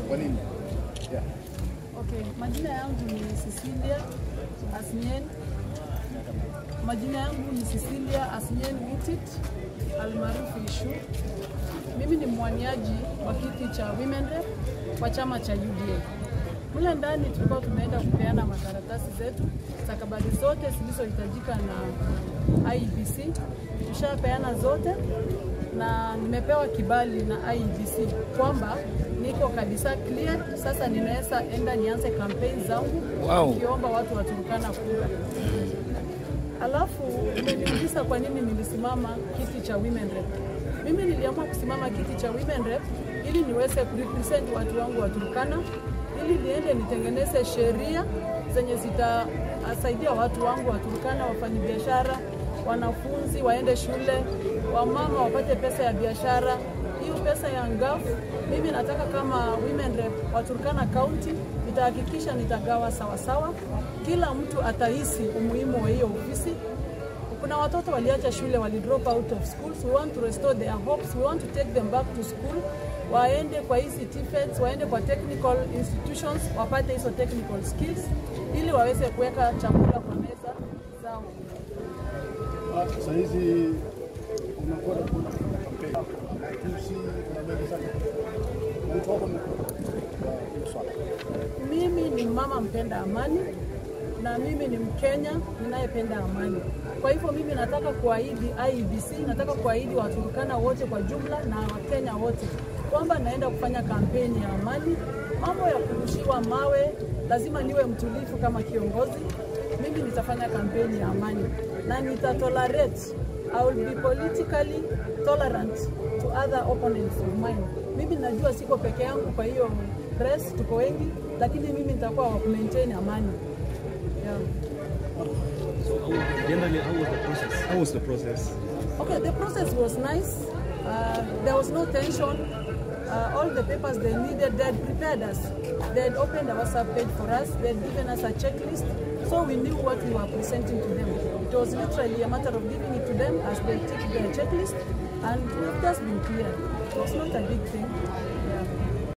Kwa nini? Yeah. Okay, majina yangu ni Cecilia Asnyen. Majina yangu ni Cecilia Asnyen Witit almaarufu Ishu. Mimi ni mwaniaji wa kiti cha Women Rep kwa chama cha UDA. Mule ndani tulikuwa tumeenda kupeana makaratasi zetu, stakabadhi zote zilizohitajika na IEBC. Tushapeana zote na nimepewa kibali na IEBC kwamba niko kabisa clear. Sasa ninaweza enda nianze kampeni zangu Wow. nikiomba watu wa Turkana kura. Alafu umeniuliza kwa nini nilisimama kiti cha Women Rep. Mimi niliamua kusimama kiti cha Women Rep ili niweze kurepresent watu wangu wa Turkana, ili niende nitengeneze sheria zenye zitasaidia watu wangu wa Turkana, wafanyabiashara, wanafunzi waende shule, wamama wapate pesa ya biashara. Hiyo pesa ya ngafu mimi nataka kama women rep wa Turkana County nitahakikisha nitagawa sawasawa, kila mtu atahisi umuhimu wa hiyo ofisi. Kuna watoto waliacha shule, wali drop out of schools. We want to restore their hopes. We want to take them back to school, waende kwa hizi TVETs, waende kwa technical institutions, wapate hizo technical skills ili waweze kuweka chakula kwa meza zao. Ah, Sasa hizi unakuwa na kuna kampeni. Tusi na mengi sana. Mtu wako ni kwa hiyo swala. Mimi ni mama mpenda amani na mimi ni Mkenya ninayependa amani. Kwa hivyo mimi nataka kuahidi IEBC, nataka kuahidi Waturkana wote kwa jumla na Wakenya wote kwamba naenda kufanya kampeni ya amani. Mambo ya kurushiwa mawe, lazima niwe mtulivu kama kiongozi. Mimi nitafanya kampeni ya amani na nitatolerate, I will be politically tolerant to other opponents of mine. Mimi najua siko peke yangu, kwa hiyo press tuko wengi, lakini mimi nitakuwa wa maintain amani yeah. Generally, how was the process? How was the process? Okay, the process was nice. Uh, there was no tension. Uh, all the papers they needed, they had prepared us. They had opened a WhatsApp page for us. They had given us a checklist, so we knew what we were presenting to them. It was literally a matter of giving it to them as they take their checklist, and we've just been clear. It was not a big thing.